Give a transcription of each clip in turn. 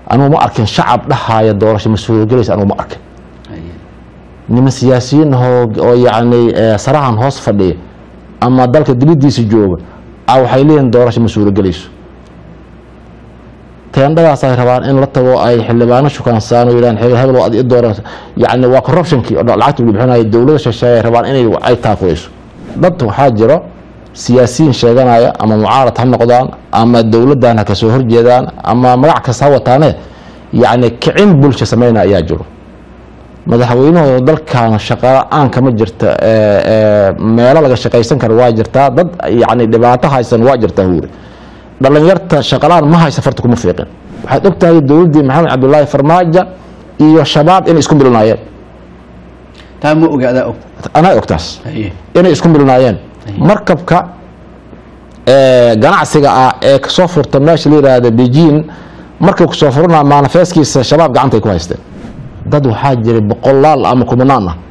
anugu ma arkin shacab dhahaya doorasho ma suurogelaysa anugu ma arkin Haye. niman siyaasiyiin ahoo oo yacni eh, sarahan hoos fadhiya ama dalka dibadiisa jooga a waxay leeyihiin doorasho ma suurogelayso teendhadaas ay rabaan in la tago ay xildhibaano shukaansaan oo yidhahan hebel hebel waa ad i dooran yacni waa corruptionkii oo lacagta lagu bixinayo dowladda shisheeye ay rabaan inay ay taakulayso dad waxaa jiro siyaasiyiin sheeganaya ama mucaarad ha noqdaan ama dowladdan ha kasoo horjeedaan ama magac kasta ha wataane yacni kicin bulsho sameynaya ayaa jiro madaxweynuhu dalkan shaqala-aan kama jirta ee, ee, meelo laga shaqaysan kara waa jirtaa dad yacni dhibaato haysan waa jirtaa huuri dhalinyarta shaqalaan ma haysa farta kuma fiiqin waxaad ogtahay dowladdii maxamed cabdulaahi farmaajo iyo shabaab inay isku milnaayeen taa ma oga adaa og anaa ogtaas Haye. inay isku milnaayeen markabka ee, ganacsiga ah ee kasoo furta meesha la yidhaahda beijing markuu kasoo furana manifeskiisa shabaab gacantay ku haysteen dad waxaa jiray boqolaal ama kumanaan ah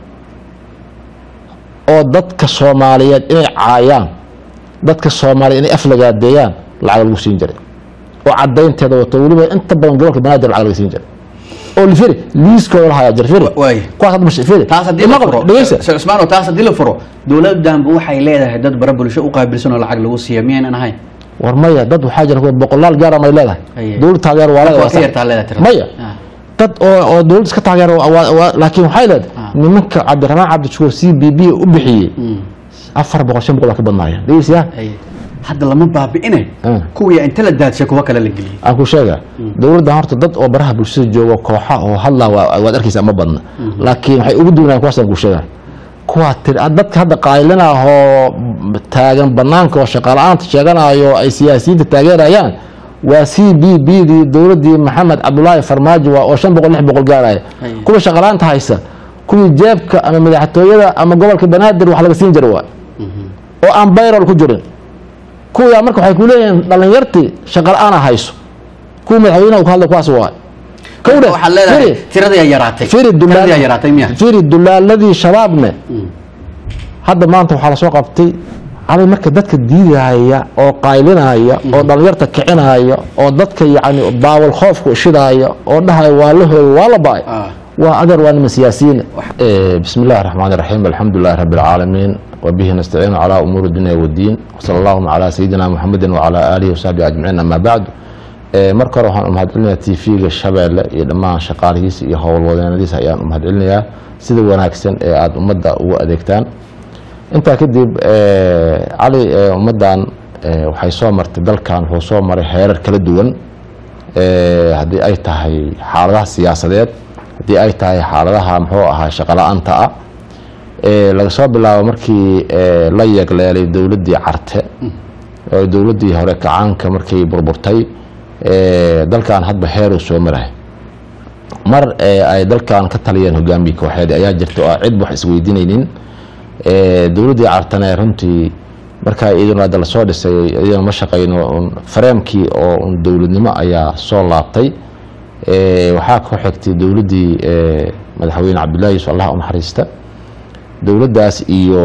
oo dadka soomaaliyeed inay caayaan dadka soomaaliyeed inay aflagaadeeyaan lacag lagu siin jiray oo cadaynteeda wato weliba inta badan gobolka banaadir lacag laga siin jiray oo lifiri liiskooda lahayaa jira firi waay. kuwaas hadda mash firi taas haddii la Ima qabo, furo dhegeysta Sheekh Cusmaano taas haddii la furo dowladdanba waxay leedahay dad bara bulsho u qaabilsan oo lacag lagu siiya miyaynan ahayn war maya dad waxaa jira kuwa boqolaal gaar may leedahay Aye. dowlad taageer waa Marka leedahay waa ka yartaa leedahay tirada. maya Ah. dad oo oo dowlad iska taageer waa- waa- waa- laakiin waxay leedahay Ah. nimanka cabdiraxmaan cabdishukuur c b b u bixiyey afar boqol shan boqol baa ka badnaaya dhegeysiyaa Haye. hadda lama baabi'ine Ah. kuwii inta la daadshay kuwa kale la geliyey aan ku sheega dowladdan horta dad oo baraha bulshada jooga kooxa oo hadlaa waa- waad arkaysaa ma badna laakiin waxay ugu duwanayaan kuwaasaan ku sheega kuwaa tir dadka hadda qaylinahoo taagan banaanka oo shaqaala-aanta sheeganayo ay siyaasiyiinta taageerayaan waa c b b dii dowladdii maxamed cabdulaahi farmaajo waa oo shan boqol lix boqol gaaraya Haye. kuwa shaqaala-aanta haysa kuwii jeebka ama madaxtooyada ama gobolka banaadir wax laga siin jira waa oo aan bayrol ku jirin kuwaa marka waxay ku leeyihiin dhalinyartii shaqa la-aana hayso kuwa madaxweynaha uu ka hadlay kuwaas waa kowdhe waxaad leedahay firi tiradii ay yaraatay firi tiradii ay yaraatay miya firi dulaaladii shabaabne hadda maanta waxaa lasoo qabtay cali marka dadka diidaya oo qaylinaya oo dhalinyarta kicinaya oo dadka yacni baawal khoofku shidaya oo dhahaya waa la hooyo waa la ba-ay Ah. waa adeer waa niman siyaasiyiin bismi illahi raxmaan iraxiim alxamdu lilahi rabi alcaalamiin wabihi nastaciinu calaa umuuri dunya wadiin wsala allahuma calaa sayidina muxamedin wacalaa aalihi wasaxbihi ajmaciin ama bacdu Eh, marka hore waxaan u mahadcelinayaa t v-ga shabeelle iyo dhammaan shaqaalihiisa iyo howlwadeenadiisa ayaan u mahadcelinayaa sida wanaagsan ee aada ummadda ugu adeegtaan intaa kadib eh, cali eh, ummaddan eh, waxay soo martay dalkan wuxuu soo maray heerar kala duwan Eh, haddii ay tahay xaaladaha siyaasadeed haddii ay tahay xaaladaha muxuu ahaa shaqala-aanta ah Eh, laga soo bilaabo markii eh, la yeegleelay dowladdii carte oo dowladdii hore kacaanka markay burburtay eh, dalkan hadba heeruu soo marahay mar eh, ay dalkan ka taliyeen hogaamiye kooxeed ayaa jirta oo aan cid wax isweydiinaynin Eh, dowladdii cartane runtii markaa iyaduna hadda lasoo dhisay iyaduna ma shaqayno un fareemkii oo un dowladnimo ayaa soo laabtay Eh, waxaa ku xigtay dowladdii eh, madaxweyne cabdullaahi yusuf allah u naxariista dowladdaas iyo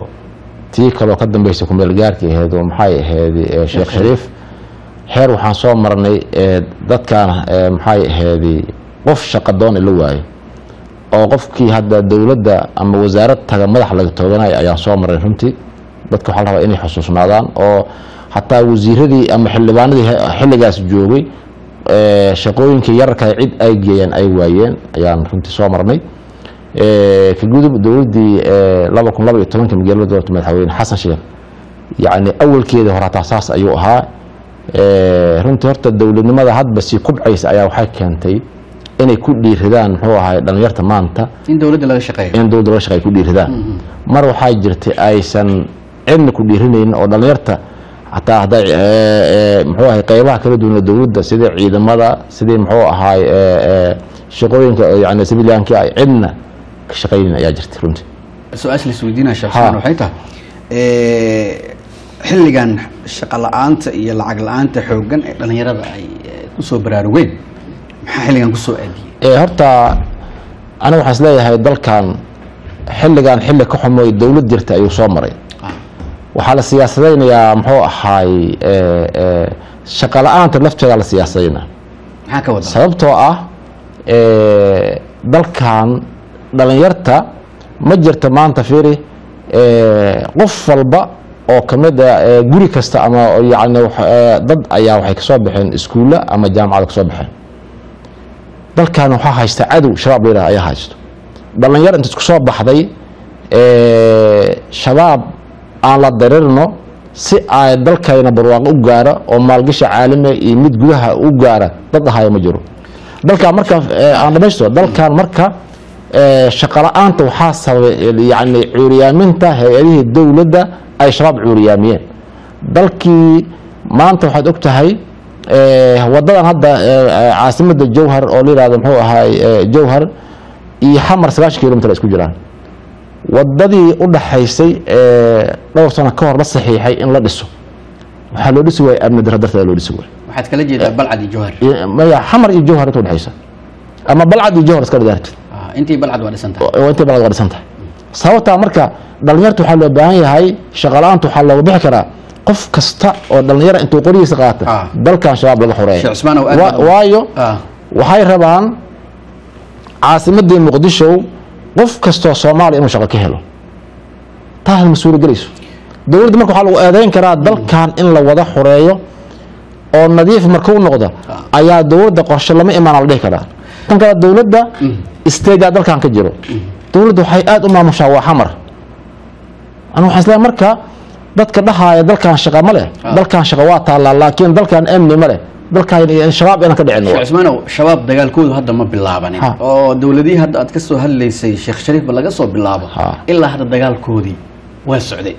tii kaloo ka dambeysay kumeel gaarkii ahayd oo maxay ahayd eh, sheekh shariif xeer waxaan soo marnay eh, dadkan eh, maxay ahayd qof shaqa doon la waayo oo qofkii hadda dowladda ama wasaarad taga madax laga tooganaya ayaan soo marnay runtii dadka waxaa la rabaa inay xusuusnaadaan oo xataa wasiiradii ama xildhibaanadii he- xilligaas joogay eh, shaqooyinkii yararka cid ay geeyeen ay waayeen ayaan runtii soo marnay Eh, ka gudub dowladdii eh, laba kun laba iyo tobanka magaalada doorta madaxweyne xasan sheekh yacni awalkeeda hore hataa saas ayuu ahaa Eh, runtii horta dowladnimada hadba sii kubcaysa ayaa waxay keentay inay ku dhiiridaan muxuu ahay dhalinyarta maanta in dowladda laga shaqeeyo in dowladda laga shaqeey ku dhiiridaan mar waxaa jirtay aysan cidna ku dhiirinaynin oo dhalinyarta hataa hadday eh, eh, muxuu ahay qeybaha kala duwan ee dowladda sida ciidamada sidii muxuu ahaay eh, eh, shaqooyinka oo yani sibilyaanki ay cidna ka shaqaynin ayaa jirtay runtii su-aasha la isweydiinaya sheekh Ha. Cusmaan waxay tahay eh, xilligan shaqo la-aanta iyo lacag la-aanta xooggan ee dhalinyarada ay eh, kusoo baraarugeen maxaa xilligan kusoo aadiyey Eh, horta aniga waxaan isleeyahay dalkan xilligan xilli ka xumoy dowlad jirta ayuu soo maray Ah. waxaa la siyaasadaynayaa muxuu ahaay eh, eh, shaqo la-aanta lafteeda la siyaasadayna maxaa ka wada sababtoo ah eh, dalkan dhalinyarta ma jirta maanta fiiri eh, qof walba oo kamid a eh, guri kasta ama yani wax- eh, dad ayaa waxay kasoo baxeen iskuulla ama jaamacada kasoo baxeen dalkan waxaa haysta cadow shabaab la yidhaha ayaa haysto dhalinyar inta isku soo baxday eh, shabaab aan la darirno si ay dalkayna barwaaqo u gaaro oo maalgasha caalamiga iyo mid gudaha u gaara dad ahaya ma jiro dalkan marka eh, aan dhamaysto dalkan marka eh, shaqo la-aanta waxaa sababay yani cuuriyaaminta hay-adihii dowladda ay shabaab cuuriyaamiyeen dalkii maanta waxaad og tahay eh, wadadan hadda eh, caasimada jowhar oo la yihahdo muxuu ahaay eh, jowhar iyo xamar sagaashan kilomitr ay isku jiraan wadadii u dhaxaysay ee dhowr sano ka hor la saxiixay in la dhiso waxaa loo dhisi waaya amni daro darteeda loo dhisi waaya waxaad kala jeedaa balcad iyo jowhar iyo- maya xamar iyo jowhar inta udhexaysa ama balcad iyo jowhar iska dhidaartid Ah, intii balcad waa dhisan tahay oo intay balad waa dhisan tahay sababtaa marka dhalinyarta waxaa loo baahan yahay shaqala-aanta waxaa looga bixi karaa qof kasta oo dhalinyara intuu qorigiisa qaata Ah. dalkan shabaab laga xoreeya Sheekh Cusmaan oo aad Wa- baad u- waayo Ah, waxay rabaan caasimadii muqdisho qof kastoo soomaaliya inuu shaqo ka helo taas ma suuragelayso dowladda marka waxaa lagu eedeyn karaa dalkan in la wada xoreeyo oo nadiif markuu noqdo ayaa dowladda qorshe lama imaana la dhihi karaa tan kale dowladda stagea dalkan ka jiro dowladda waxay aada u maamushaa waa xamar aniga waxaan isleeyahay marka dadka dhahaaya dalkan shaqa ma leh dalkan shaqa waa taallaa laakiin dalkan amni ma leh dalkan shabaab inaan ka dhicin sheekh cusmaanow shabaab dagaalkoodu hadda ma bilaabanin Ha. oo dowladihii hadda aad ka soo hadlaysay sheekh shariifba laga soo bilaabo Ha. ilaa hadda dagaalkoodii waa socday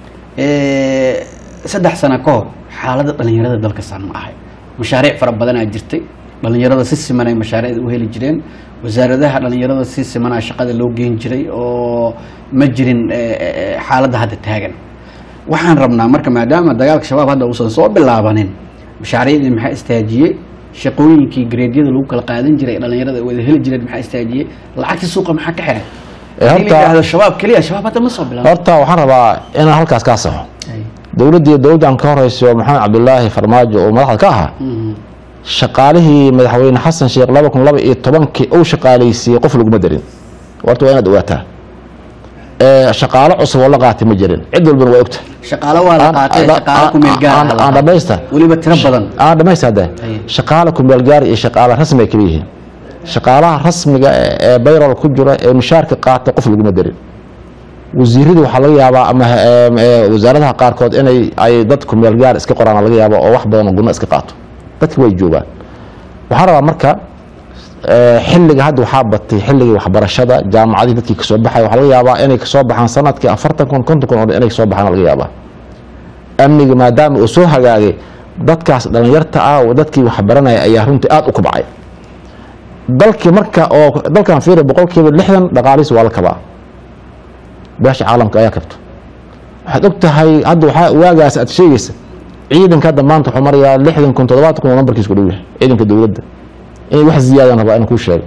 Eh, saddex sano ka hor xaaladda dhalinyarada dalka saan ma ahay mashaariic fara badanaa jirtay dhalinyarada si siman ay mashaariicda u heli jireen wasaaradaha dhalinyarada si simanaa shaqada loo geyn jiray oo ma jirin eh, eh, xaaladda hadda taagan waxaan rabnaa marka maadaama dagaalka shabaab hadda uusan soo bilaabanin mashaariicdii maxaa istaajiyey shaqooyinkii gareedyada lagu kala qaadan jiray ee dhalinyarada ay wada heli jireen maxaa istaajiyey lacagtii suuqa maxaa ka xiray Eh, Haddii la horta- yidhaahdo shabaab keliya shabaab hadda ma soo bilaabin horta waxaan rabaa inaan halkaas kaa saxo Ay. dowladdii dowladdan ka horeysa oo maxamed cabdulaahi farmaajo oo madaxda ka ahaa Mhm. shaqaalihii madaxweyne xasan sheekh laba kun laba iyo tobankii uu shaqaaleysiiyey qof laguma darin horta waa inaad ogaataa Eh, shaqaalo cusub oo la qaatay ma jirin cid walbana waa ogta shaqaalo waa la Aan- qaatay aan- shaqaalo ku meel gaar aan- aan dhamaysta weliba tiro badan aan dhamaysta hadda Aye. shaqaale kumeel gaar iyo shaqaale rasmi ay kala yihiin shaqaalaha rasmiga ee ee bayrol ku jira ee mushaarka qaata qof laguma darin wasiirada waxaa laga yaabaa ama em, ee, wasaaradaha qaarkood inay ay dad kumeel gaar iska qoraan laga yaabo oo wax badan oo gudno iska qaato dadki way joogaan waxaa rabaa marka eh, xilliga hadda waxaa batay xilligii waxbarashada jaamacadii dadkii kasoo baxay waxaa laga yaabaa inay kasoo baxaan sanadkii afartan kun konton kun oo dhan inay kasoo baxaan laga yaabaa amniga maadaama uu soo hagaagay dadkaas dhalinyarta ah oo dadkii waxbaranaya ayaa runtii aada u kubcay dalkii marka oo dalkan fiiri boqolkiiba lixdan dhaqaalihiis waa la kabaa beesha caalamka ayaa kabto waxaad og tahay hadda waxaa waagaas aad sheegaysa ciidanka hadda maanta wuxuu marayaa lixdan kun toddobaatan kun oo nambarkiis ku dhow yahay ciidanka dowladda inay wax ziyaadan rabaa inaan kuu sheego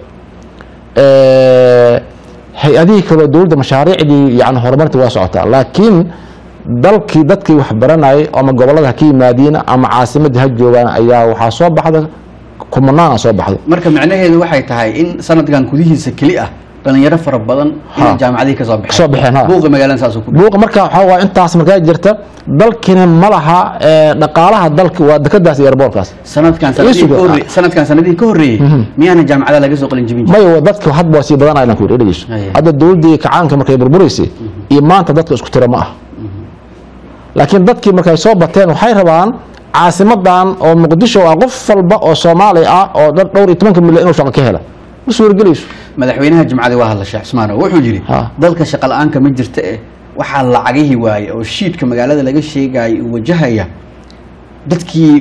hay-adihii kaleo dowladda mashaariicdii yani horumarta waa socotaa laakiin dalkii dadkii wax baranayay ama gobolada ha ka yimaadiin ama caasimadii ha joogaan ayaa waxaa soo baxda kumanaana soo baxday marka macnaheedu waxay tahay in sanadkan gudihiisa keli ah dhalinyaro fara badan inay Ha. jaamacadihii kasoo Kasoo baxeen, ha. buuqa magaalada saasuu ku buuqa marka waxaa waa intaas markaa jirta dalkina ma laha eh, dhaqaalaha dalka waa dekadaas iyo airboortkaas sanadkan sanadihii Isugu, ka horre- sanadkan sanadihii ka horreeyey miyaana jaamacada laga soo qalin jebin jirin maya dadka hadba waa sii badanaya inaan ku yidhi dhegeyso Aye. hadda dowladdii kacaanka markay burburaysay iyo maanta dadka isku tira ma ah laakiin dadkii markay soo bateen waxay rabaan caasimadan oo muqdisho ah qof walba oo soomaali ah oo dhan dhowr iyo tobanka milyan inuu shaqo ka hela ma suuragelayso madaxweynaha jimcadii waa hadla sheekh cusmaan wuxuu yidhi Ha. dalka shaqa la-aanka ma jirta eh waxaa lacagihii waaye oo shiidka magaalada laga sheegaya uu wajahaya dadkii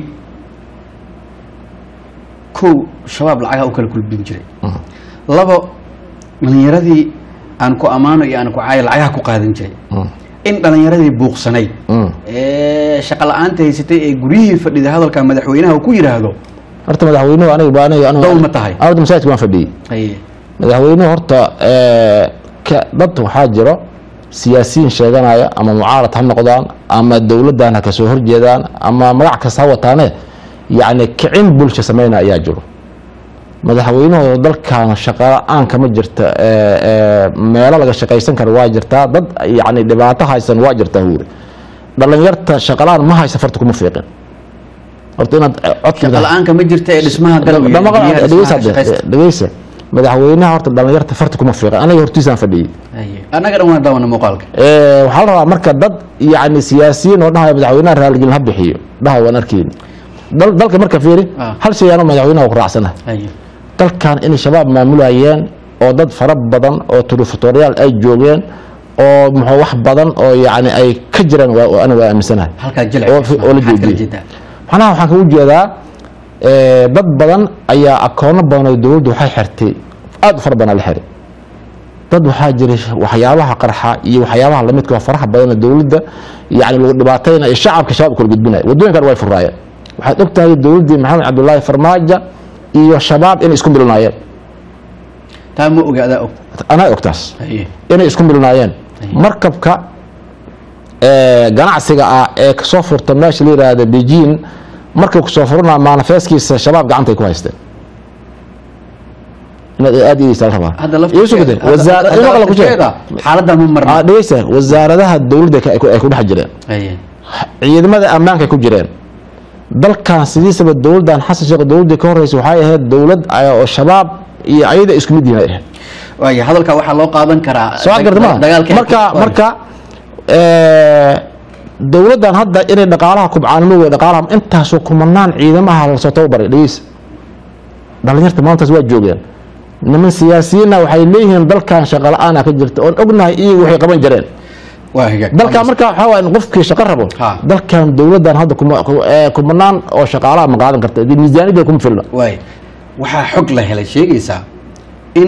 kow shabaab lacagaha u kala kulbin jiray labo dhalinyaradii aan ku ammaano iyo aan ku caayo lacagaha ku qaadan jiray in dhalinyaradii buuqsanayd Mm. ee shaqa la-aanta haysatay ee guryihii fadhida hadalka madaxweynaha uu ku yidhaahdo horta madaxweynuhu aniga baa aniga aniga- Dowl ma tahay? Aniga masaajidka waan fadhiyey Haye. madaxweynuhu horta eh, ka- dad waxaa jiro siyaasiyiin sheeganaya ama mucaarad ha noqdaan ama dowladdan ha kasoo horjeedaan ama magac kasta ha wataane yacni kicin bulsho sameynaya ayaa jiro madaxweynuhu dalkan shaqa la-aan kama jirta ee, ee, meelo laga shaqaysan kara waa jirtaa dad yani dhibaato haysan waa jirtaa huuri dhalinyarta shaqa la-aan ma haysa farta kuma fiiqin horta inaad eh, codka shaqa la-aanka ma jirta ee dhismaha galowga iyo Dhama- biyaha dhegeysa dhismaha hadde, shaqaysta. dhegeysa madaxweynaha horta dhalinyarta farta kuma fiiqin aniga hortiisaan fadhiyey Haye. annaga dhan waan daawana muuqaalka Ee, waxaa la rabaa marka dad yani siyaasiyiin oo dhahaya madaxweynaha raaligelin ha bixiyo dhaha waan arkeyni Dal- dalka marka fiiri Ah. hal shay anoo madaxweynaha ku raacsanahay Haye. dalkan inay shabaab maamulayeen oo dad fara badan oo turufatoriyaal ay joogeen oo muxuu wax badan oo yani ay ka jiraan waa- aniga waa aaminsanahay halkaa jilc oo fi- oo la maxaad kala joojiyey jeedaa macnaha waxaan kagu jeedaa ee, dad badan ayaa akoono badan oo dowladdu waxay xirtay aad u fara badan la xiray dad waxaa jiray waxyaabaha qarxa iyo waxyaabaha lamidka oo faraha badan dowladda yani lagu dhibaatayna iyo shacabka shabaab kala gudbinaya waddooyinkan way furaayeen waxaad ogtahay dowladdii maxamed cabdulaahi farmaajo iyo shabaab inay isku milnaayeen taa ma oga adaa og anaa ogtaas Haye. inay isku milnaayeen Ayib. markabka ee, ganacsiga ah ee kasoo furta meesha la yidhaahda beijing markuu kasoo furana manifeskiisa shabaab gacantay ku haysteen inaad aad ideysa la rabaa hadda Iyo soo gudee, wasaar- laftirkeeda ima kale ku sheeg. xaaladda ma marna Ah, dhegeysa wasaaradaha dowladda ka- ay ku- ay ku dhex jireen Haye. ciidamada ammaanka ay ku jireen dalkan sidiisaba dowladdan xasan sheekh dowladdii ka horreysay waxay ahayd dowlad ay- oo shabaab iyo ayada isku mid yihiin ay ahayd waayo hadalka waxaa loo qaadan karaa soo garta ma dagaalkii marka marka ee, dowladdan hadda inay dhaqaalaha kubcaanimo wey dhaqaalaha intaasoo kumanaan ciidamaha lasoo tababaray dhegeysa dhalinyarta maantaas waa joogeen niman siyaasiyiinna waxay leeyihiin dalkan shaqa la-aana ka jirta oon ognahay iyagu waxay qaban jireen waa higaag dalkan marka waxaa waaya in qofkii shaqo rabo Ha. dalkan dowladdan hadda kuma- ku- ee, kumanaan oo shaqaalaha ma qaadan karta dee miisaaniyadda kuma filna waay waxaa xog la helay sheegaysaa in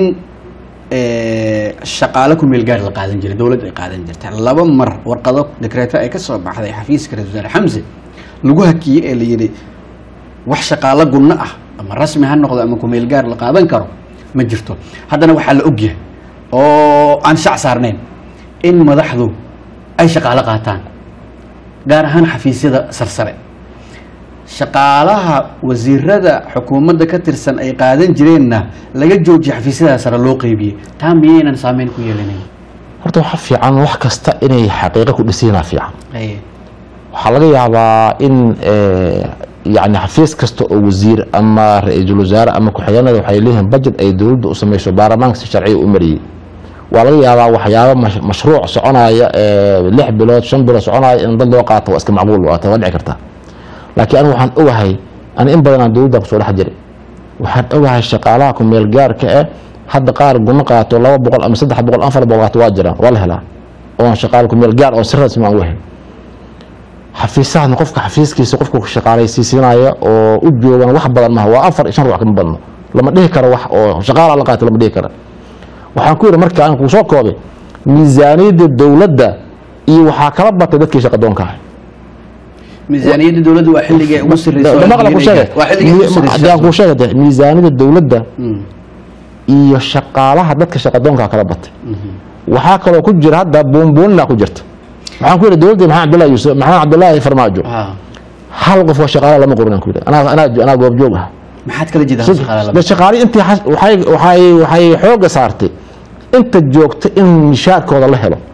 eh, shaqaale ku meel gaar la qaadan jiray dowladda ay qaadan jirta laba mar warqado dekreeto ay ka soo baxday xafiiska ra-iisul wasaare xamse lagu hakiyey ee la yidhi wax shaqaalo gunno ah ama rasmi ha noqdo ama ku meel gaar la qaadan karo ma jirto haddana waxaa la ogyahay oo aan shac saarnayn in madaxdu ay shaqaalo qaataan gaar ahaan xafiisyada sarsare shaqaalaha wasiirada xukuumadda ka tirsan ay qaadan jireenna laga joojiyay xafiisyada sare loo qeybiyey taa miyaynan saameyn ku yeelanayn horta waxa fiican wax kasta inay xaqiiqo ku dhisanaa fiican Aye. waxaa laga yaabaa in eh, yani xafiis kasta oo wasiir ama ra-iisul wasaare ama ku-xigeenada waxay leeyihiin budget ay dowladda u sameyso baarlamaanka si sharciya u mariyey waa laga yaabaa waxyaabo mash- mashruuc soconaya ee lix bilood shan bilood soconaya in dad loo qaato waa iska macquul waa waa dhici karta laakiin anigu waxaan ogahay ani in badan aan dowladda kusoo dhex jiray waxaan ogahay shaqaalaha ku meel gaarka eh hadda qaar guno qaato laba boqol ama saddex boqol afar boqol qaato waa jiraan waa la helaa oon shaqaale ku meel gaar oon si rasmi aan u ahayn xafiisahana qofka xafiiskiisa qofka ku shaqaalaysiisinaya oo u joogan wax badan maha waa afar iyo shan ruux kama badno lama dhihi karo wax oo shaqaala la qaato lama dhihi karo waxaan ku yidhi marka aan kuu soo koobay miisaaniyadda dowladda iyo waxaa kala batay dadkii shaqadoonka ahay miisaaniyadda dowladda waa xilligay ugu sarreysa Dama kale ku sheegay. waa xilligay ugu Mi- haddii aan kuu sarreysa sheegay dee, miisaaniyadda dowladda Mm, iyo shaqaalaha dadka shaqadoonka kala batay mhm. waxaa kaloo ku jira hadda buunbuunina ku jirta waxaan ku yidhi dowladdii maxamed cabdullahi yuusuf maxamed cabdullaahi farmaajo Ah, hal qof oo shaqaale lama qorin aan ku yidhi anaa anaa anaa goobjoog ah maxaad kala jeedaa Sid- shaqaale de shaqaale intii xas- waxay waxay waxay xooga saartay inta joogta in mishaarkooda la helo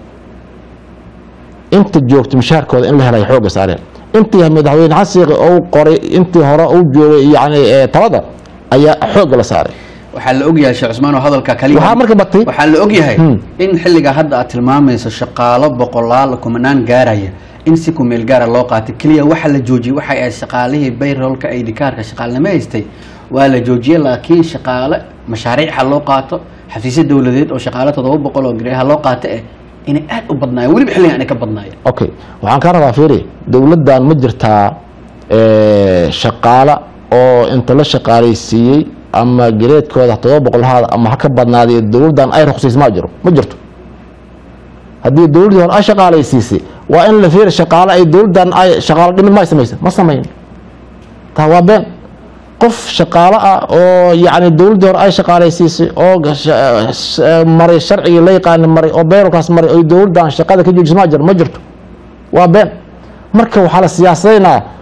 inta joogta mishaarkooda in la helo ay xooga saareen intii madaxweyne xasiiqi ou qoray intii hore uu joogay yani ee, talada ayaa xooga la saaray waxaa la ogyahay sheekh cusmaan oo hadalka kaliya waxaa marka batay waxaa la ogyahay Hmm. in xilliga hadda aad tilmaamayso shaqaalo boqolaal kumanaan gaaraya in si ku meel gaara loo qaatay keliya waxa la joojiyey waxay ahayd shaqaalihii bayrolka ay dhikaarka shaqaalnimo haystay waa la joojiyey laakiin shaqaale mashaariic ha loo qaato xafiisyo dowladeed oo shaqaale toddoba boqol oo gare ha loo qaato eh inay aad u badnaayeen weliba xilligan inay ka badnaayeen okay waxaan kaa rabaa fiiri dowladdan ma jirtaa ee, shaqaale oo inta la shaqaalaysiiyey ama gareedkooda todoba boqol haada ama ha ka badnaadee dowladdan ay ruqsiis ma jiro ma jirto haddii dowladdii hore ay shaqaalaysiisay waa in la fiiri shaqaale ay dowladdan ay shaqaalo dhimid ma ay samaysa ma samayn taa waa been qof shaqaale ah oo yacni dowladdii hore ay shaqaalaysiisay oo gasha- s- maray sharcigii la yaqaani maray oo beerolkaas maray oo dowladdan shaqada ka joojisa ma jiro ma jirto waa been marka waxaa la siyaasadaynaa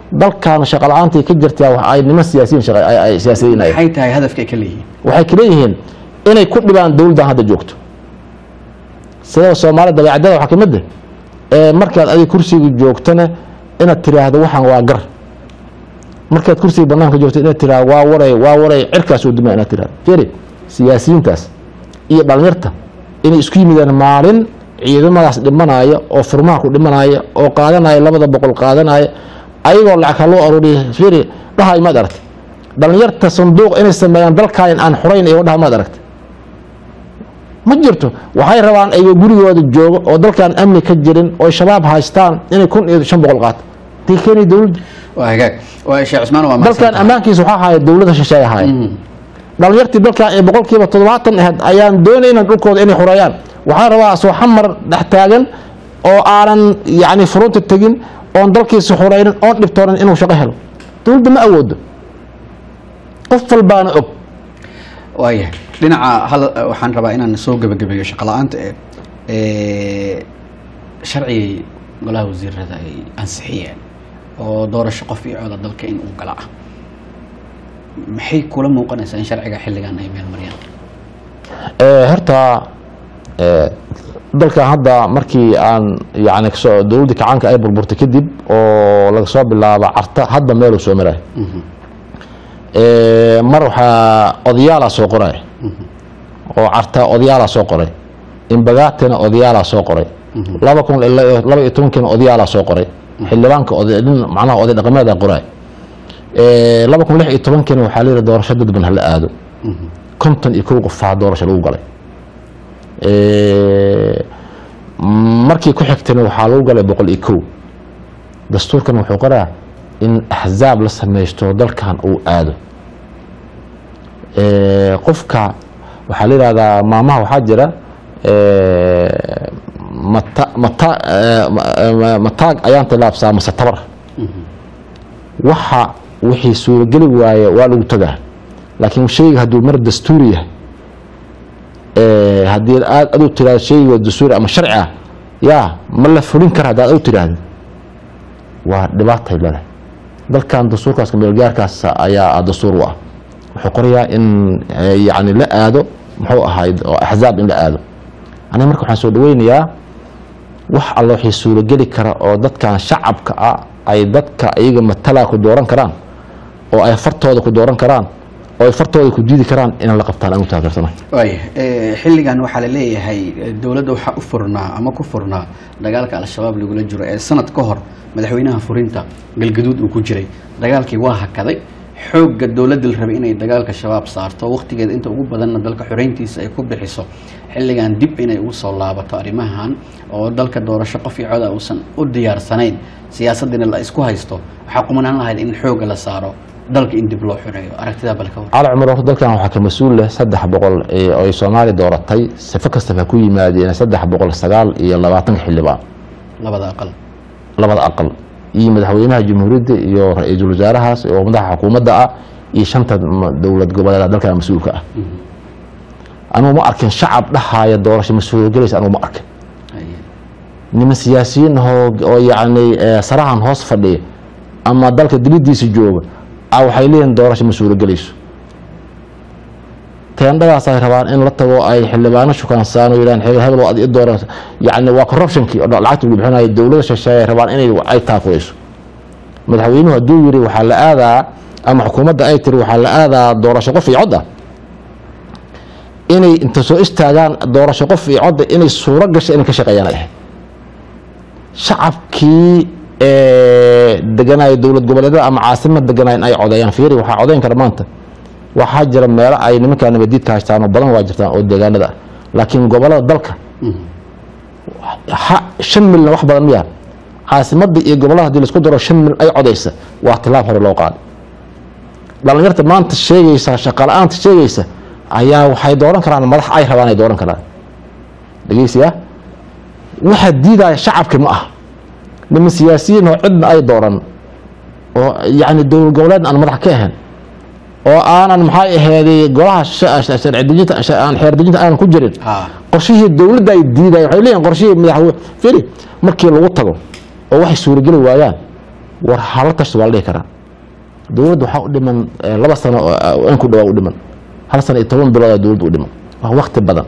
dalkan shaqa la-aantii ka jirtaa wax ay niman siyaasiyiin shaqa ay- ay siyaasiyiin ay maxay tahay hadafka ay ka leeyihiin waxay kala yihiin inay ku dhibaan dowladdan hadda joogto sida soomaalida dabeecadada waxaa kamid ah ee markaad adiga kursiga joogtana inaad tiraahdo waxaan waa gar markaad kursiga banaanka joogto inaad tiraahdo waa waray waa waray cirkaas oo duma inaad tiraahdo firi siyaasiyiintaas iyo dhalinyarta inay isku yimidaan maalin ciidamadaas dhimanaya oo furmaha ku dhimanaya oo qaadanaya labada boqol qaadanaya ayagoo lacag ha loo aruuriya firi dhahay maad aragtay dhalinyarta sanduuq inay sameeyaan dalkan aan xurayn iyo dhaha maad aragtay ma jirto waxay rabaan ayagoo gurigooda joogo oo dalkaan amni ka jirin oo shabaab haystaan inay kun iyo shan boqol qaato tay keenay dowladda waa hagaag waa sheekh cusmaan waa mahadsan dalkan tahay. ammaankiisa waxaa haya dowladda shisheeye haya Mhm. dhalinyartii dalkan ee boqolkiiba toddobaatan ahayd ayaan doonayna dhulkooda inay xureeyaan waxaa rabaa soo xamar dhex taagan oo aanan yacni furunta tegin oon dalkiisa xureynin oon dhibtoonin inuu shaqo helo dowladda ma awoodo qof walbaana og waayahay dhinaca hal waxaan rabaa inaan soo gebagabeeyo shaqo la-aanta ee ee sharcigay golaha wasiirada ay ansixiyeen oo doorasho qof iyo cooda dalka in uu gala ah maxay kula muuqanaysaa in sharciga xilligan ay meel mariyaan Ee, horta ee, dalkan hadda markii aan yani kasoo dowladda kacaanka ay burburtay kadib oo laga soo bilaabo carta hadda meeluu soo maray Ee, mar waxaa odayaala soo qoray oo carta odayaala soo qoray imbagaatina odayaala soo qoray laba kun ilaa laba iyo tobankiina odayaala soo qoray xildhibaanka oday nin macnaha oday dhaqameeda qoray Ee, laba kun lix iyo tobankiina waxaa la yidhi doorasho dadban hala aado konton iyo kow qofaa doorasho lagu galay Ee, markii ku xigtayna waxaa lagu galay boqol iyo kow dastuurkan wuxuu qoraa in axzaab la sameysto dalkan uu aado Ee, qofka waxaa la yidhahdaa maamaha waxaa jira ee, mata mata ee, ma- ma- mataag ayaan tilaabsaa mase tabar waxa wixii suurogeli waaye waa lagu tagaa laakiin shayga hadduu mar dastuuri yahay ee, haddii aad adu tiraahdo shayga waa dastuuri ama sharci ah yaa ma la fulin kara haddaad adu tiraahdo waa dhibaatay leedahay dalkan dastuurkaas meelgaarkaas ayaa dastuur u ah wuxuu qorayaa in eh, yacni la aado muxuu ahayd oo axzaab in la aado aniga marka waxaan soo dhaweynayaa wax alla waxay suurogeli kara oo dadkan shacabka ah ay dadka iyaga matalaa ku dooran karaan oo ay fartooda ku dooran karaan oo ay fartooda ku diidi karaan inaan la qabtaan aan u taageersanahay waaya xilligan waxaa la leeyahay eh, dowladda waxaa u furnaa ama ku furnaa dagaalka al-shabaab lagula jiro ee sanad ka hor madaxweynaha furinta galgaduud uu ku jiray dagaalkii waa hakaday xoogga dowladda la rabay inay dagaalka shabaab saarto waqtigeeda inta ugu badanna dalka xoreyntiisa ay ku bixiso xilligan dib inay ugu soo laabato arrimahan oo dalka doorasho qof iyo coda uusan u diyaarsanayn siyaasaddiina la isku haysto waxaa qumanaan lahayd in xoogga la saaro dalka in dib loo xoreeyo aragtidaa balka war cali cumar horta dalkan waxaa ka mas-uul leh saddex boqol ee ay soomaali dooratay sifo kastaba ha ku yimaadeen saddex boqol sagaal iyo labaatanka xildhibaan labada aqal labada aqal iyo madaxweynaha jamhuuriyadda iyo ra-iisul wasaarahaas oo madaxa xukuumadda ah iyo shanta ma- dowlad goboleed dalkan mas-uulka ah anugu ma arkin shacab dhahaaya doorasho mas-uulgelaysa anugu ma arkin Haye. niman siyaasiyiin ahoo oo yacni eh, sarahan hoos fadhiya ama dalka dibadiisa jooga a waxay leeyihin doorasho ma suuragelayso teendhadaas ay rabaan in la tago ay xildhibaano shukaansaan oo yidhahan hebel hebel waa ad i dooran yacni waa corruptionkii oo lacagta lagu bixinayo dowladda shisheeye ay rabaan inay ay taakuyeyso madaxweynuhu hadduu yiri waxaa la aadaa ama xukuumadda ay tiri waxaa la aadaa doorasho qof iyo cod ah inay inta soo istaagaan doorasho qof iyo codda inay suuro gasho inay ka shaqeeyaan ay ahayd shacabkii ee, deganaayo dowlad goboleedyada ama caasimad deganaayo in ay codeeyaan fiiri waxaa codeyn kara maanta waxaa jira meelo ay nimankaa nabadiidka haystaan oo badan waa jirtaan oo deegaanada ah laakiin gobolada dalka ha- shan milna wax badan miya caasimadda iyo gobolada hadii laisku daro shan mil ay codeysa waa tilaab hore loo qaaday dhalinyarta maanta sheegaysa shaqala-aanta sheegaysa ayaa waxay dooran karaan madax ay rabaan ay dooran karaan dhegeysiya waxaa diidaya shacabki ma ah niman siyaasiyiin oo cidna ay dooran oo yacni dowlad goboleed aan madax ka ahayn oo aanan maxay aheeday golaha sha- sha- sharci dejinta sha- aan xeer dejinta aanan ku jirin ha qorshihii dowladda ay diidaya waxay leeyihin qorshihii madaxweyne firi markii lagu tago oo waxay suurageli waayaan war hala tashto waa la dhihi karaa dowladda waxaa u dhiman eh, laba sano oo in ku dhawaa u dhiman hal sano iyo toban bilood oo dowladda u dhiman waa wakti badan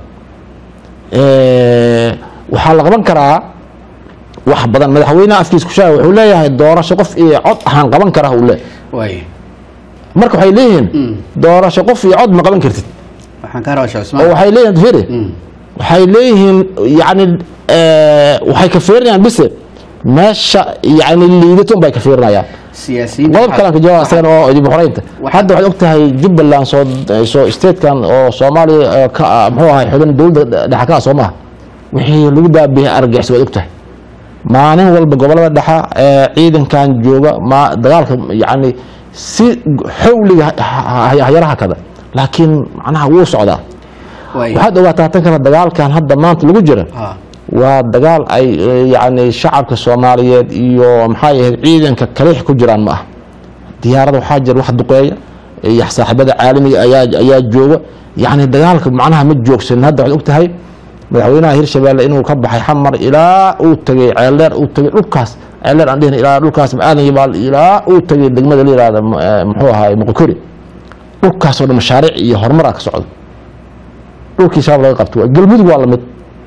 Eh, waxaa la qaban karaa wax badan madaxweynaha afkiis ku shaagay wuxuu leeyahay doorasho qof iyo cod ahaan qaban karaa uu leeyahay waay marka waxay leeyihiin doorasho qof iyo cod ma qaban kartid waxaan ka rabaa sheekh oo cusmaan waxay leeyihiin firi Mm. waxay leeyihiin yani eh, waxay ka fiirinayaan bise meesha yani liidato un bay ka fiirinayaan siyaasiyiinta qodob kalan ka jawaab asagan oo dib u xoreynta Waxa- hadda waxaad ogtahay jubbaland soo soo statekan oo soomaaliya eh, ka ah, muxuu ahay xubin dowladda dhexa ka ah soo maha wixii lagu daabiyay argagixis waad ogtahay maalin walba gobolada dhexa ee ciidankan jooga ma dagaalka yani si xawliga hayaraha kada laakiin macnaha wuu socdaa waay waxaad ogaataa tan kale dagaalkan hadda maanta lagu jira ha waa dagaal ay eh, yani shacabka soomaaliyeed iyo maxaa yahayd ciidanka kaliix ku jiraan ma ah diyaarada waxaa jira wax duqeeya iyo saaxiibada caalamiga ayaa ayaa jooga yani dagaalka macnaha ma joogsan hadda waxaad ogtahay madaxweynaha hirshabeelle inuu ka baxay xamar ilaa uu tegay ceeldheer uu tegay dhulkaas ceeldheer aan dhihin ilaa dhulkaas aadan yabaal ilaa uu tegay degmada la yihahda m- eh, muxuu ahaay muqokori dhulkaasoo dhan mashaariic iyo horumaraa ka socda dhulkii shabaab laga qabto galmudug waa lamid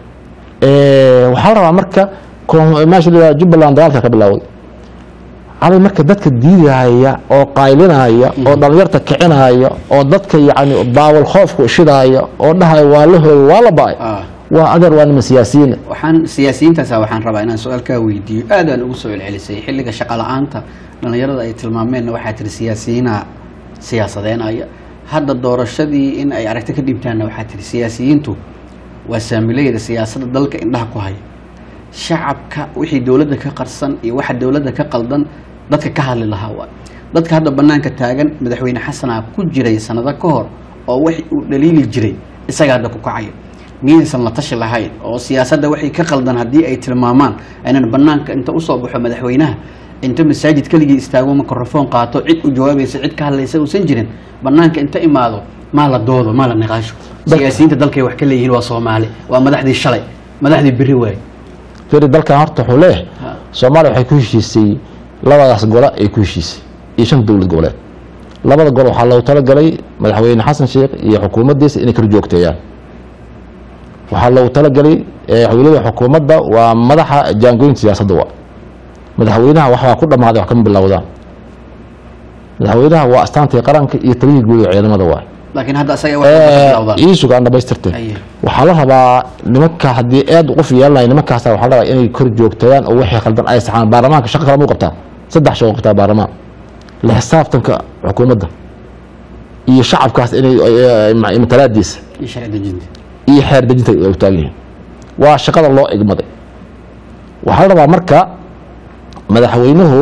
Eh, waxaa la rabaa marka koon- meesha la yihahdo jubbaland dagaalka ka bilowday cali marka dadka diidaya oo qaylinaya oo dhalinyarta kicinaya oo dadka yani baawal khoofku shidaaya oo dhahaya waa la hooyo waa la baay ah waa adeer waa niman siyaasiyiin waxaan siyaasiyiintaasa waxaan rabaa inaan su-aal kaa weydiiyo aad aan ugu soo celcelisay xilliga shaqa la-aanta dhallinyarada ay tilmaameenna waxaa tiri siyaasiyiina siyaasadeenaya hadda doorashadii in ay aragti ka dhibtaanna waxaa tiri siyaasiyiintu waa saamilayda siyaasadda dalka indhaha ku haya shacabka wixii dowladda ka qarsan iyo waxa dowladda ka qaldan dadka ka hadli lahaa waay dadka hadda banaanka taagan madaxweyne xasanaa ku jiray sanado ka hor oo wax uu dhaliili jiray isaga hadda ku kacaya miyaysan la tashi lahayn oo siyaasadda waxay ka qaldan haddii ay tilmaamaan aynan banaanka inta usoo baxo madaxweynaha inta masaajid keligii istaago mikrofon qaato cid u jawaabaysa cid ka hadlaysa uusan jirin banaanka inta imaado maa la doodo maa la niqaasho Dad- siyaasiyiinta dalkay wax ka leeyihiin waa soomaali waa madaxdii shalay madaxdii beri waaye firi dalkan horta wuxuu leeyahay Ha. soomaaliya waxay ku heshiisay labadaas gole ay ku heshiisay iyo shan dowlad goboleed labada gol waxaa loogu talagalay madaxweyne xasan sheekh iyo xukuumaddiisa inay kala joogteeyaan waxaa loogu talagalay eh, weliba xukuumadda waa madaxa jaangooyinta siyaasadda wa madaxweynaha waxbaa ku dhammaaday wax kama bilowdaan madaxweynaha waa astaantii qaranka iyo taliyii guud ee ciidamada waay laakiin hadda asaga wax ka bilowdaan ii sugaan dhamaystirtay Aye. waxaa la rabaa nimanka haddii aad qof yeelanaya nimankaasa waxaa la rabaa inay kor joogtayaan oo wixii khaldan ay saxaan baarlamaanka shaqo kale muu qabtaa saddex shaqo qabtaa baarlamaan la xisaabtanka xukuumadda iyo shacabkaas inay ay- ay- matalaadiisa iyo sharci dejinta iyo xeer dejinta ay u taagan yihiin waa shaqada loo igmaday waxaa la rabaa marka madaxweynuhu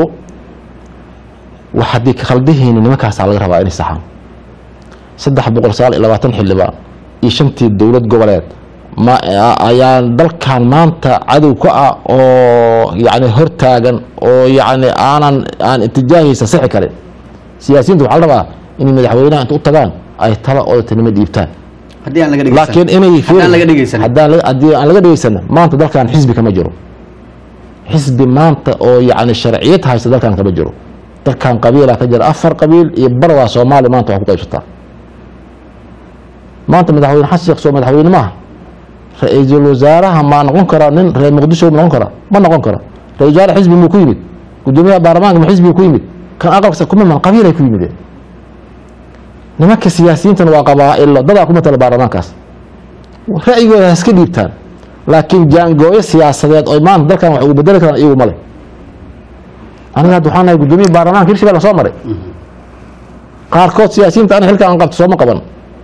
wax haddii ka khaldihiin nimankaasaa laga rabaa inay saxaan saddex boqol sagaal iyo labaatan xildhibaan iyo shantii dowlad goboleed ma ayaa dalkan maanta cadow ka ah oo yacni hortaagan oo yacni aanan aan itijaahiisa sixi karin siyaasiyiinta waxaa la rabaa inay madaxweynaha inta u tagaan ay tala odatinimo dhiibtaan haddii aan laga dhegeysan laakiin inay haddaan laga dhegeysan haddaan laga- haddii aan laga dhegeysan maanta dalkan xisbi kama jiro xisbi maanta oo yacni sharciyad haysta dalkan kama jiro dalkan qabiilaa ka jira afar qabiil iyo barwaa soomaali maanta wax ku qaybsataa maanta madaxweyne xasan sheekh soo madaxweyne maaha ra-iisul wasaaraha ma noqon karaa nin reer muqdisho ma noqon karaa ma noqon kara ra-isul wasaare xisbi muu ku yimid gudoomiyaha baarlamaanka ma xisbiga ku yimid kan aqalka kuma iman qabiilay ku yimideen nimanka siyaasiyiintana waa qabaa'ilo dadaa ku matala baarlamaankaas ra'yigooda ha iska dhiibtaan laakiin jaangooyo siyaasadeed oo maanta dalkan wax ugu bedeli karaan iyagu male aniga hadda waxaan nahay gudoomiya baarlamaanka hirshabelle soo maray qaarkood siyaasiyiinta ana xilkan aan qabto sooma qaban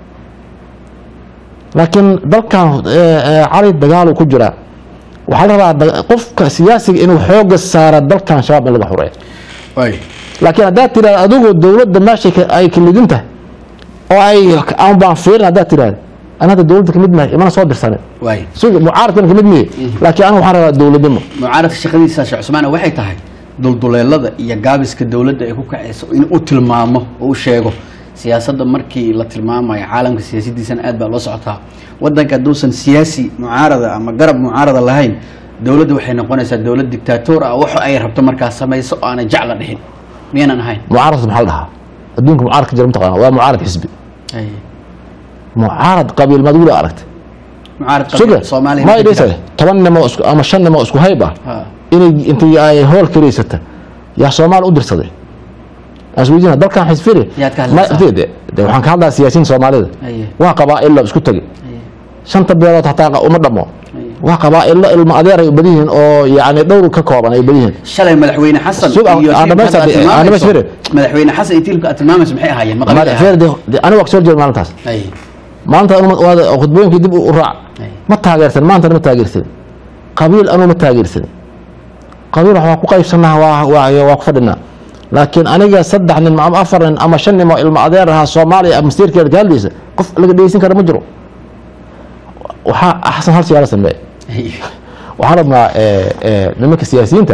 laakiin dalkan eh, eh, cali dagaalu ku jiraa waxaa la rabaa da- qofka siyaasiga inuu xooga saara dalkan shabaab in laga xureeyo waay laakiin haddaad tiraahdo adigoo dowladda meesha ka- ay kalidin tahay oo ay aan baan fiirin haddaad tiraahdo ana hadda dowladda kamid mahay imana soo dirsanin waay suga mucaaradkana kamid miye laakiin aniga waxaan rabaa dowladnimo mucaaradka shaqadiisa sheekh cusmaane waxay tahay dulduleelada iyo gaabiska dowladda ay ku kacayso in u tilmaamo oo u sheego siyaasadda markii la tilmaamayo caalamka siyaasadiisana aad baa loo socotaa wadanka hadduusan siyaasi mucaarada ama garab mucaarada lahayn dowladda waxay noqonaysaa dowlad dictator ah waxa ay rabto markaa samayso oo aanay jecla dhihin miyaynan ahayn mucaaradka maxaa la dhahaa adduunka mucaarad ka jira mataqaana waa mucaarad xisbi Ay. mucaarad qabiil maad weli aragtay mucaarad suga qabiil soomaaliya ma ma ka idhaysa jiraan? toban nimo isku ama shan nimo isku hayb ah Ha. inay intay ay hool karaysata yaa soomaali u dirsaday asweydiina dalkan xisfiri Yaad ka hadlaysaa? de de waxaan ka hadlaa siyaasiyiin soomaalida Aye. waa qabaa'illa isku tagay Aye. shanta beelood hataa uma dhamo Aye. waa qabaa'illa ilma adeer ay badan yihiin oo yacni dhowr ka kooban ay badan yihiin shalay madaxweyne xasan Sug, aan- iyo aan tiilka dhamaysta- aad aan tilmaamayso- dhamaystire. madaxweyne xasan iyo tiilka aad tilmaamayso maxay ahaayeen maqabiil Madax feer de- de- aniga waa kasoo horjeeda maalintaas Ay. maanta anu ma- waad- khudbooyinkii dib u u raac Ay. ma taageersan maantana ma taageersan qabiil anuu ma taageersan qabiil wax waa ku qaybsanaa waa waa waa ku fadhinaa laakiin aniga saddex nin ama afar nin ama shan nin oo ilmo adeer ahaa soomaaliya ama masiirkeeda ka hadlaysa qof laga dhegeysan kara ma jiro waxaa axsan hal siyaala sameeye Ay. waxaan rabnaa eh, eh, nimanka siyaasiyiinta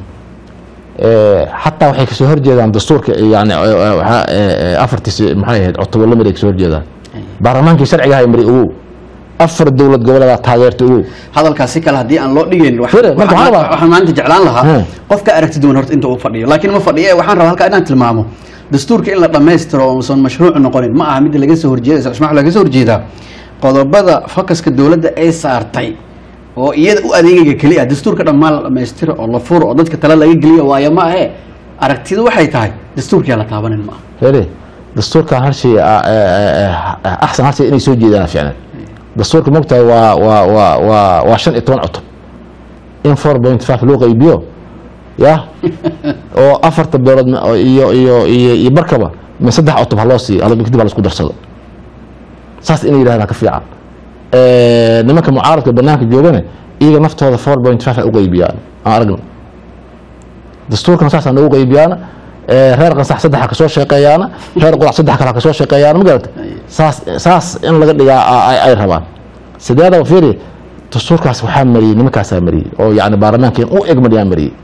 eh, xataa waxay kasoo horjeedaan dastuurka yani eh, eh, waxaa, eh, eh, afartiisi maxay ahayd cutubyo lamid ay kasoo horjeedaan baarlamaankii sharciga hay mari ogow afar dowlad goboleedaa taageerta ogow hadalkaas si kale haddii aan loo dhigayn wax- Fere, marka waxaan waxaan rabaa- waxaan maanta jeclaan lahaa Hmm. qofka aragti duwan horta inta uu fadhiyo laakiin ma fadhiyo ee waxaan rabaa halkaa inaan tilmaamo dastuurka in la dhammaystiro oo uusan mashruuc noqonin ma aha mid laga soo horjeedaysa ismax laga soo horjeedaa qodobada focuska dowladda ay saartay oo iyada u adeegayga keli ah dastuurka dhammaan la dhammaystiro oo la furo oo dadka tale laga geliyo waayo ma ahe aragtidu waxay tahay dastuurkiyaa la taabanin ma aha fere dastuurkan hal shay ah, eh, eh, axsan hal shay inay soo jeedaan ficlan dastuurka mogtahay waa waa waa waa waa shan iyo toban cutub in four point five loo qaybiyo ya oo afarta beelood ma- oo iyo iyo iyo iyo barkaba ma saddex cutub ha loo siiyo hal- kadib ha la isku darsado saas inay yidhahdaan ka fiican Eh, nimanka mucaaradka banaanka joogana iyaga naftooda four point five ha u qaybiyaan aan aragno dastuurkan saasaan ugu qaybiyaana Eh, reer qansax saddex ha kasoo shaqeeyaana reer qodax saddex kale ha kasoo shaqeeyaana ma garata saas saas in laga dhigaa a- ay- ay rabaan sideedaba fiiri dastuurkaas waxaa mariyey nimankaasaa mariyey oo yani baarlamaanka u egmadhiyaa mariyey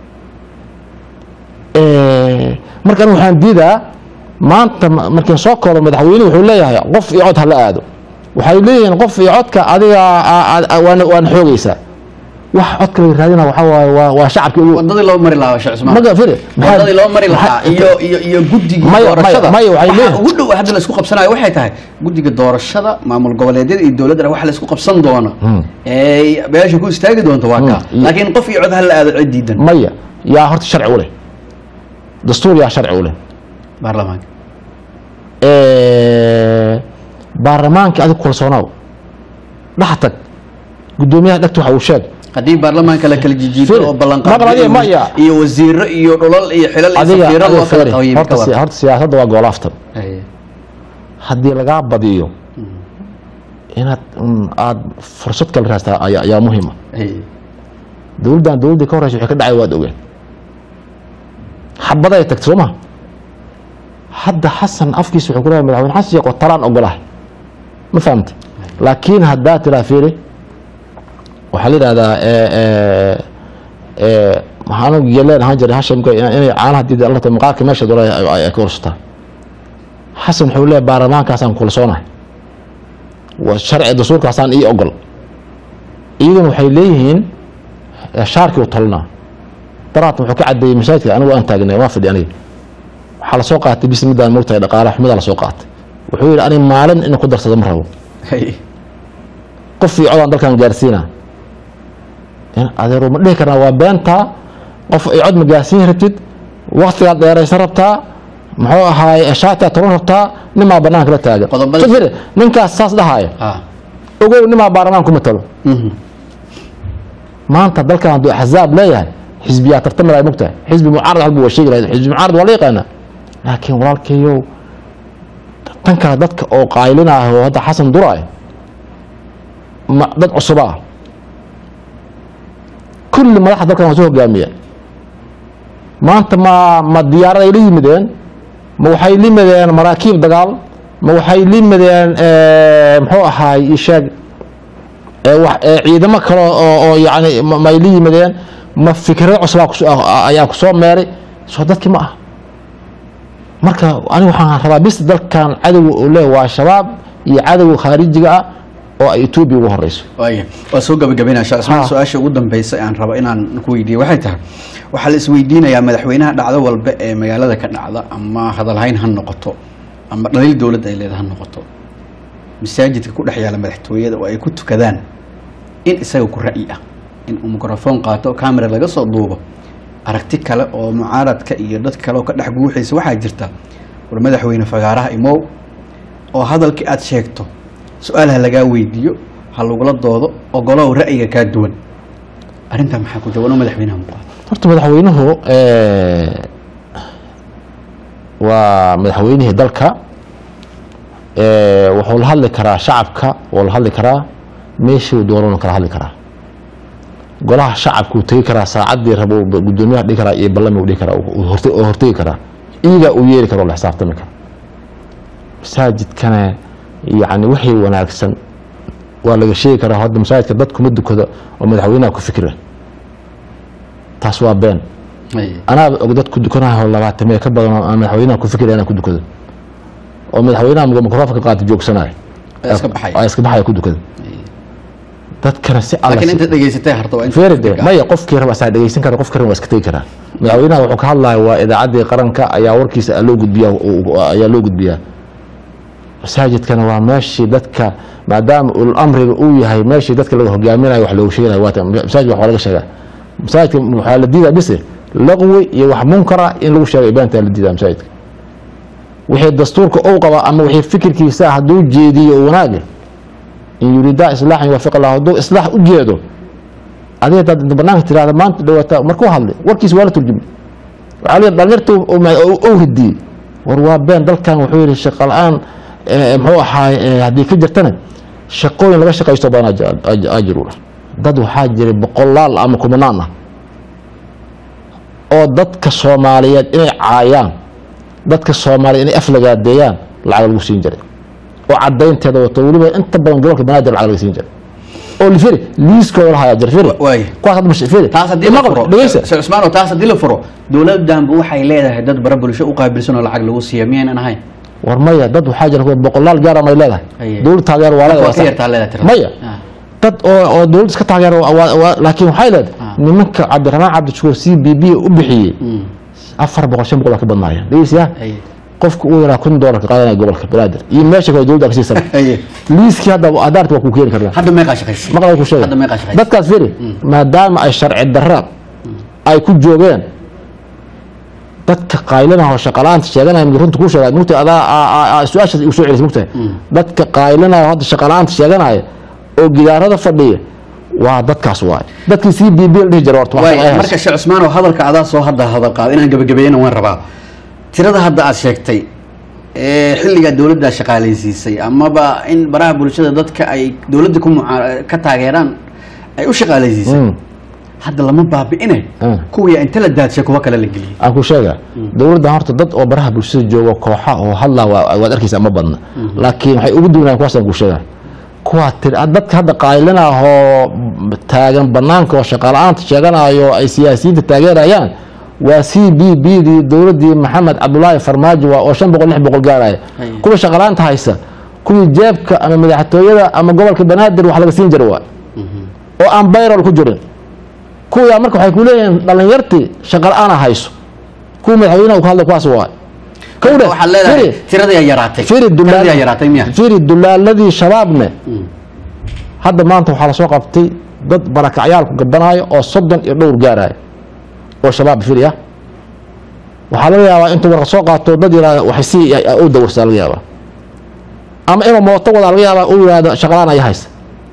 Eh, marka anigu waxaan diidaa maanta ma- markiin soo koobo madaxweyne wuxuu leeyahay qof iyo cod hala aado waxay leeyihiin qof iyo codka adiga a- a- a- waana waana xoogaysaa wax codka laga raadina waxaa waaye waa waa shacabka ugu wadadii loo mari lahaa sheekh Usmaan maga firi wadadii loo mari lahaa maxaa- iyo iyo iyo guddiga Maya- maya- doorashada maya, waxay waxaa leeyihiin- ugu dhow hadda la isku qabsanayo waxay tahay guddiga doorashada maamul goboleedyada iyo dowladda waxa la isku qabsan doono ee beesha ku istaagi doonto waa kaa Hmm. laakiin qof iyo cod ha la aado cid diidan maya yaa horta sharci u leh dastuur yaa sharci u leh baarlamaanka Eh, baarlamaanka adiga kalsoonaaw dhex tag guddoomiyaha dhegta waxa uu sheeg haddii baarlamaanka la kala jijiito Firi, oo ballanqaad maqal adiga, maya. iyo wasiiro iyo dhulal iyo xilal iyo adiga safiiro adiga loo kala fiiri, qabayay horta si- horta siyaasadda waa goolaaftan Haye. haddii lagaa badiyo inaad mm, aad fursad kale raastaa ayaa ayaa muhiima Haye. dowladdan dowladdii ka horeysa wixii ka dhacay waad ogeen xabaday tagtay soo ma hadda xasan afkiisa wuxuu ku leeyahay madaxweyne xasan sheekh oo talaan ogolahay ma fahamta laakiin haddaa tiraa fiiri waxaa la yidhahdaa eh, eh, eh, maxaan anigu geleen ahaan jiray hashamka ina- inay caanaha diida allata maqaarka meesha dole ay ay ka ursataa xasan wuxuu leeyahay baarlamaankaasaan kulsoonahay waa sharci dastuurkaasaan ii ogol iyaguna waxay leeyihiin eh, shaarkii u talinaa daraat wuxuu ka cadeeyey masaajidka anigu aan taagnay waa fadhi aniga waxaa lasoo qaatay bis midaan mogtahay dhaqaale xumidaa lasoo qaatay wuxuu yidhi ani maalin ina ku darsado ma rabo Haye. qof iyo codaan dalkan gaarsiina in adeero ma dhihi karnaa waa beentaa qof iyo cod ma gaarsiin rabtid waktigaad dheeraysan rabtaa muxuu ahaay shaatigaa toban rabtaa nimaa banaanka la taagan Qodobada- Soo fiiri, ninkaas saas dhahaaya Ha. ogow nimaa baarlamaan ku matalo Mhm. maanta dalkan hadduu axzaab leeyahay xisbiyaa tartamada mogtahay xisbi mucaarad halbu waa sheegi lahayd xisbi mucaarad waa la yaqaanaa laakiin walaalkayow tan kale dadka oo qaylina ah oo hadda xasan dura ah ma dad cusuba ah kulli madaxda dalkan waa soo hogaamiya maanta ma ma diyaaraday la yimideen ma waxay la yimideen maraakiib dagaal ma waxay la yimideen eh, muxuu ahaay isheeg ee wax ee ciidamo kale oo oo yacni ma- may la yimideen ma fikrado cusubaa kus- ah- ayaa ku soo meeray soo dadkii ma ah marka aniga waxaan rabaa bis dalkan cadowga uu leeyahay waa shabaab iyo cadowga khaarijiga ah oo ay etoobiya ugu horeyso waaya waa soo gabagabaynaa sheekh ismaan Ha. su-aasha ugu dambeysa aan rabo inaan ku weydiiyo waxay tahay waxaa la isweydiinayaa madaxweynaha dhacdo walba ee magaalada ka dhacda ama hadalhayn ha noqoto ama dhaliil dowladda ay leedahay ha noqoto masaajidka ku dhex yaala madaxtooyada oo ay ku tukadaan in isaga ku ra'yi ah in uu mikrofon qaato camera laga soo duubo aragti kale oo mucaaradka iyo dad kale oo ka dhex guuxaysa waxaa jirta war madaxweyne fagaaraha imow oo hadalkii aad sheegto su-aal ha lagaa weydiiyo ha lagula doodo ogolow ra'yiga kaa duwan arrintaa maxaa ku jawaano madaxweynaha muuqaata horta madaxweynuhu eh, waa madaxweynihii dalka eh, wuxuu la hadli karaa shacabka wuu la hadli karaa meeshuu doonana kala hadli karaa golaha shacabka uu tegi karaa saacadii rabo uu gudoomiyaha dhigi karaa iyo ballami uu dhigi karaa uu horte- oo hortegi karaa iyagaa uu yeeri kara oo la xisaabtami kara masaajidkana yani wixii wanaagsan waa laga sheegi karaa hadda masaajidka dadkuma dukado oo madaxweynaha ku fikira taas waa been anaaba og dad ku dukanayo labaatamee ka badan oo aan madaxweynaha ku fikiraya inaan ku dukado oo madaxweynaha mikrofoonka qaata joogsanayo Ee iska baxaya. Ee iska baxaya ku dukada dadkana si alla laakiin si- inta dhegaysatay harta waa inta feeride fikirka ah. maya qofkii raba asaa dhegeysan kara qofkii raba waa iska tegi karaa madaxweynaha wuxuu ka hadlaya waa idaacaddii qaranka ayaa warkiisa loo gudbiyaa uu- ayaa loo gudbiyaa masaajidkana waa meeshii dadka maadaama ul amriga uu yahay meeshii dadka laga hogaaminayo wax loogu sheegayo waata masaajidka wax laga sheegaa masaajidka waxaa la diidaa bise laqwi iyo wax munkara in lagu sheego ibaantaa la diidaa masaajidka wixii dastuurka uu qaba ama wixii fikirkiisa hadduu jeediyo wanaaga in yuriidaa islaaxan yuwaafiq allah hadduu islaax u jeedo adiga hadaad banaanka tirahda maanta dhawaata markuu hadlay warkiisa waa la turjumay waxaa la yidhi dhalinyarta ou ridiyey war waa been dalkan wuxuu yidhi shaqo la-aan eh, muxuu ahaay eh, haddii ka jirtana shaqooyin laga shaqaysto badan ajirula dad waxaa jiray boqolaal ama kumanaan ah oo dadka soomaaliyeed inay caayaan dadka soomaaliyeed inay aflagaadeeyaan lacag lagu siin jiray oo cadaynteeda wato weliba inta badan gobolka banaadir lacag laga siin jiray oo lifiri liiskooda lahayaa jira firi waaya kuwaas hadda mash- firi taas haddii la Maqal, furo dhegeysa sheekh cusmaan oo taas haddii la furo dowladdanba waxay leedahay dad bara bulsho u qaabilsan oo lacag lagu siiya miyaynan ahayn war maya dad waxaa jira kuwa boqolaal gaara may leedahay Aye. dowlad taageer waa Marka leedahay waa ka yartaa leedahay tirada. maya Ah. dad oo oo dowlad iska taageer waa- waa- waa- laakiin waxay leedahay Ah. nimanka cabdiraxmaan cabdishukuur c b b u bixiyey Mm. afar boqol shan boqol waa ka badnaayeen dhegeysiyaa Aye. qofka uu yaraa kun doolar ka qaadanaya gobolka banaadir iyo meesha kale dowladda ka siisan Aye. liiskii hadda adaarta waa kuu keeni karnaa hadda meeqaa shaqaysa maqlay ku sheega hadda meeqaa shaqaysa dadkaas firi maadaama ay sharci darra ay ku joogeen dadka qaylinaha oo shaqalaanta sheeganaya mid runta kuu sheega mugta adaa aa- aa- aa su-aashaas igu soo celis mugtahay dadka qaylinaha oo hadda shaqalaanta sheeganaya oo gidaarada fadhiya waa dadkaas waay dadkii c b b la dhihi jira horta wax waay ay marka sheekh cusmaan oo hadalka adaa soo hadda hadal qaado inaan gabagabeeyana waan rabaa tirada hadda aad sheegtay ee xilligaa dowladda shaqaalaysiisay amaba in baraha bulshada dadka ay dowladda ku muca- ka taageeraan ay u shaqaalaysiisay Mm. hadda lama baabi'ine Mm. kuwii inta la daadshay kuwa kale la geliyey aan ku sheega dowladda horta dad oo baraha bulshada jooga kooxa oo hadlaa waa- waad arkaysa ma badna laakiin waxay ugu duwanaan kuwaasaan ku sheega kuwaa tir dadka hadda qaylinahoo taagan banaanka oo shaqala-aanta sheeganayo ay siyaasiyiinta taageerayaan waa c b b dii dowladdii maxamed cabdulaahi farmaajo waa oo shan boqol lix boqol gaaraya Aye. kuwa shaqala-aanta haysa kuwii jeebka ama madaxtooyada ama gobolka banaadir wax laga siin jira waa oo aan bayrol ku jirin kuwaa marka waxay ku leeyihiin dhalinyartii shaqa la-aana hayso kuwa madaxweynaha uu ka hadlay kuwaas waa kowdhe waxaad leedahay firi tiradii ay yaraatay firi tiradii ay yaraatay miya firi dulaaladii shabaabne hadda maanta waxaa lasoo qabtay dad barakacyaalku gabanaayo oo soddon iyo dhowr gaaraya oo shabaab firi ah waxaa laga yaabaa intuu warqa soo qaato dad yihahda waxay si u dawarsaa laga yaabaa ama inuu mooto wadaa laga yaabaa uu yihahdo shaqalaan aya haysa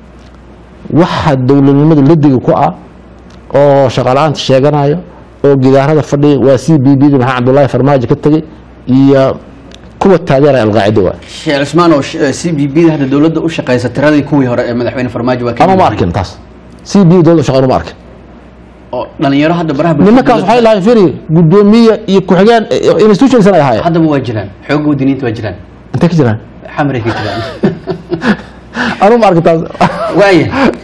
waxa dowladnimada ladiga ku ah oo shaqala-aanta sheeganaya oo gidaarada fadhiya waa c b b da maxaa cabdullaahi farmaajo ka tegey iyo kuwa taageeraya alqaacida waa sheekh cusmaan oo c b b da hadda dowladda u shaqaysa tiradii kuwii hore ee madaxweyne farmaajo waa ka ama ma yimid. arkin taas c b dowladda shaqeyn uma arkin oo dhalinyaro hadda baraha bulshada nimankaas waxay dowladda- lahayn firi gudoomiye iyo ku-xigeen eh, institutions ay ahaayeen haddaba waa jiraan xoogga wadiniinta waa jiraan intay ka jiraan xamray ka jiraan anu ma arkin taas waaya